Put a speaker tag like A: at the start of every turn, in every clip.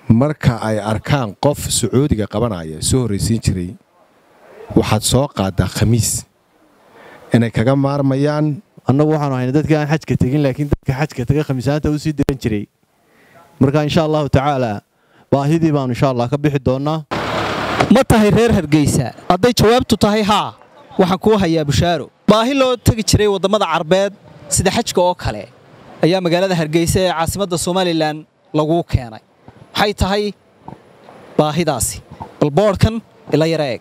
A: marka ay arkaan qof sacuudiga qabanaya soo horraysiin jiray waxaad soo qaaddaa khamiis inay kaga maarmayaan
B: annagu waxaanu hayna dadkii aan xajka tegin laakiin dadka xajka taga khamiisaanta u sii diran jiray marka insha allahu tacaala baahidii baanu insha allah ka bixi doonnaa
C: ma tahay reer hargeysa hadday jawaabtu tahay haa waxaan kuu hayaa bushaaro baahi loo tegi jiray waddamada carbeed sida xajka oo kale ayaa magaalada hargeysa ee caasimadda somalilan laguu keenay maxay tahay baahidaasi bal boodhkan ila yara eeg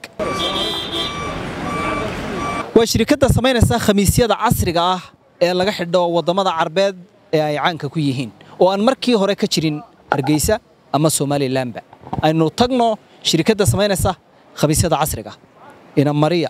C: waa shirikadda samaynaysa khamiisyada casriga ah ee laga xidho waddamada carbeed ee ay caanka ku yihiin oo aan markii hore ka jirin hargeysa ama somalilanba aynu tagno shirikadda samaynaysa khamiisyada casriga ina mariya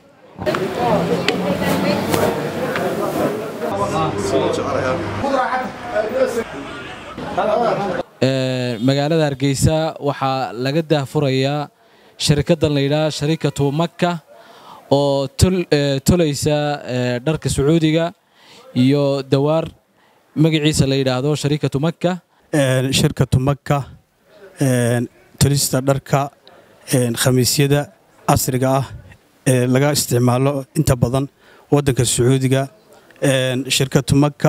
D: magaalada hargeysa waxaa laga daahfurayaa sharikaddan layidhaha sharikatu makka oo tolaysa dharka sacuudiga iyo dawaar magaciisa la yidhaahdo sharikatu makka
E: shirkatu makka tolista dharka khamiisyada casriga ah ee laga isticmaalo inta badan waddanka sacuudiga shirkatu makka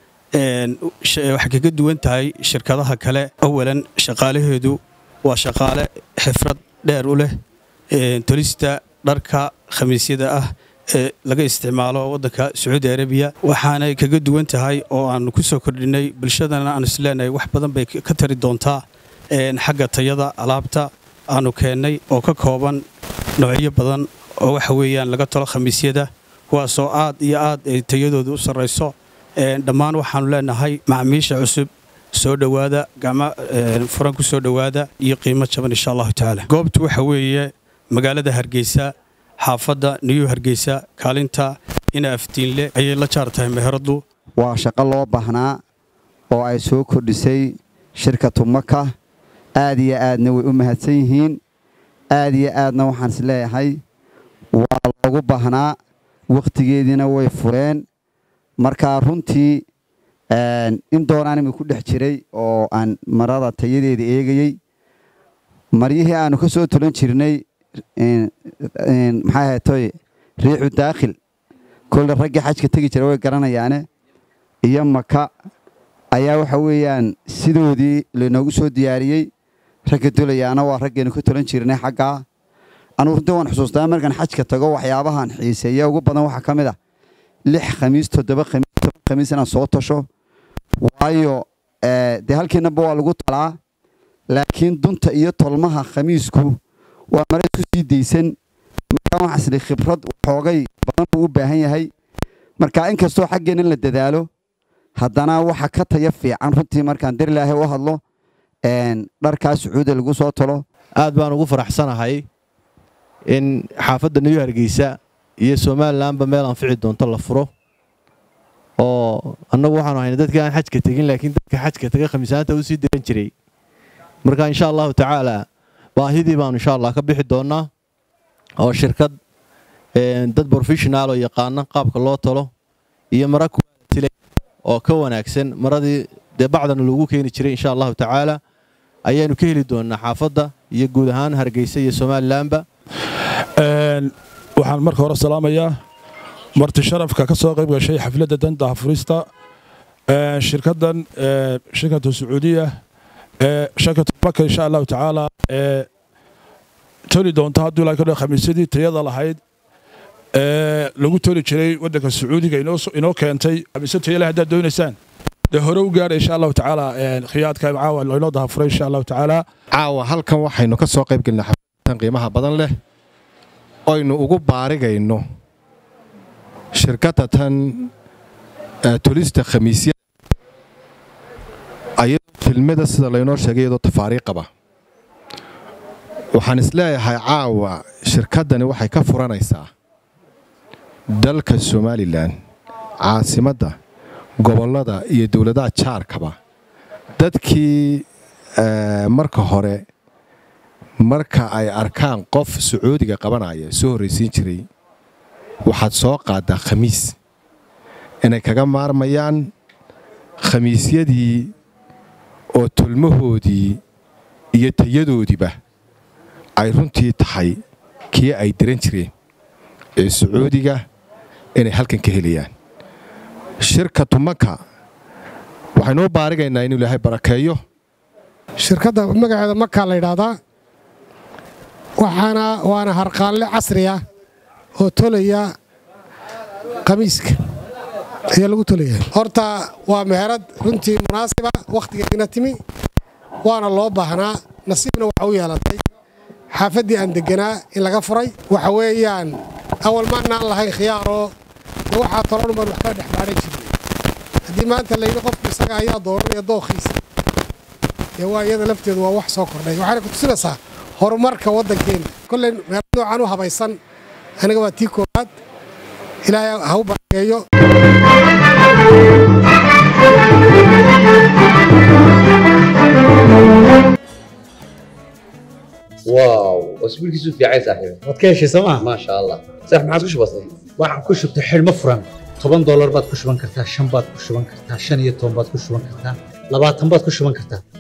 E: waxay kaga duwan tahay shirkadaha kale awalan shaqaalaheedu waa shaqaale xifrad dheer u leh tolista dharka khamiisyada ah ee laga isticmaalo waddanka sacuudi arabiya waxaanay kaga duwan tahay oo aanu ku soo kordhinay bulshadana aan isleenahay wax badan bay ka tari doontaa xagga tayada alaabta aanu keennay oo ka kooban noocyo badan oo waxa weeyaan laga tolo khamiisyada kuwaasoo aad iyo aad ay tayadooda u sarrayso dhammaan waxaannu leenahay macmiisha cusub soo dhowaada gacmo furan ku soo dhowaada iyo qiimo jaban insha allahu tacaala goobtu waxa weeye magaalada hargeysa xaafadda niyu hargeysa kaalinta ina aftiinle ayay la jaar tahay meheraddu
F: waa shaqo loo baahnaa oo ay soo kordhisay shirkatu maka aad iyo aadna way u mahadsan yihiin aad iyo aadna waxaan is leeyahay waa loogu baahnaa wakhtigeediina way fureen markaa runtii in doonaan imi ku dhex jiray oo aan marada tayadeeda eegayey maryihii aanu ka soo tulan jirnay maxaa ahaytoy riixu daakhil kolle raggii xajka tegi jira way garanayaane iyo maka ayaa waxa weeyaan sidoodii laynoogu soo diyaariyey ragga dulayaana waa raggaynu ka tulan jirnay xaggaa anugu runtii waan xusuustaa markaan xajka tago waxyaabahan xiiseeya ugu badan waxaa ka mid ah lix khamiis toddoba khamiis toban khamiis inaan soo tasho waayo dee halkiinaba waa lagu talaa laakiin dunta iyo tolmaha khamiisku waa mare isku sii daysan markaa waxaan isli khibrad xoogay badan buu u baahan yahay marka inkastoo xaggeenna la dadaalo haddana waxa ka taya fiican runtii markaan darilaahay u hadlo dharkaa sacuudiya lagu soo tolo
B: aad baan ugu faraxsanahay in xaafadda niyu hargeysa iyo somalilanba meel anfici doonto la furo oo annagu waxaanu hayna dadkii aan xajka tegin laakiin dadka xajka taga khamiisaanta u sii diran jiray marka insha allahu tacaala baahidii baanu insha allah ka bixi doonnaa oo shirkad dad brofeshonaal oo yaqaana qaabka loo talo iyo mara kuwaatile oo ka wanaagsan maradii dee bacdana lagu keeni jiray insha allahu tacaala ayaanu ka heli doonnaa xaafadda iyo guud ahaan hargeysa iyo somalilanba
G: waxaan marka hore salaamayaa marti sharafka ka soo qayb gashay xafladda danta furista shirkaddan shirkatu sacuudiya shirkatu maka insha allahu tacaala ee toli doonta hadduu ilaa kadho khamiisyadii tayada lahayd ee lagu toli jiray waddanka sacuudiga inoo keentay khamiisyo tayale haddaad doonaysaan dee hore u gaadha insha allahu tacaala khiyaadka caawa inoo dahafuray insha allahu tacaala
A: caawa halkan waxaynu ka soo qayb gelnay xafladan qiimaha badan leh oynu ugu baarigayno shirkadda tan tolista khamiisyada ayadoo filmada sida laynoo sheegay iyadoo tafaariiq qaba waxaan isleeyahay caawa shirkaddani waxay ka furanaysaa dalka somalilan caasimadda gobollada iyo dowladaha jaarkaba dadkii marka hore marka ay arkaan qof sacuudiga qabanaya soo horraysiin jiray waxaad soo qaaddaa khamiis inay kaga maarmayaan khamiisyadii oo tulmahoodii iyo tayadoodiiba ay runtii tahay kii ay diran jireen ee sacuudiga inay halkan ka helayaan shirka tumanka waxaynuu baarigaynaa inuu ilaahay barakeeyo
H: shirkadda magaceeda makaa la yidhaahdaa waxaana waana harqaanle casriya oo tolaya khamiiska ayaa lagu tolaya horta waa meherad runtii munaasiba wakhtigeedina timi waana loo baahnaa nasiibna waxa u yeelatay xaafaddii aan degganaa in laga furay waxa weeyaan awal maannaan lahayn khiyaaroo de waxaa tolon baan wax kala dhex baadhan jirnay haddii maanta layidhi qofku isaga ayaa dooranaya dookhiisa dee waa iyada lafteedu waa wax soo kordhay waxaana ku tusinaysaa horumarka waddankeenna kolley meelo noocan u habaysan aniga waa tii koowaad ilaahay ha u barakeeyo
I: واو اسبوع كيسو في عايز صاحبي
J: waad ka heshay sooma
I: ما شاء الله صح ما عادش بسيط
J: waxaan ku shubtay xidhmo furan toban doolar baad ku shuban kartaa shan baad ku shuban kartaa shan iyo toban baad ku shuban kartaa labaatan baad ku shuban kartaa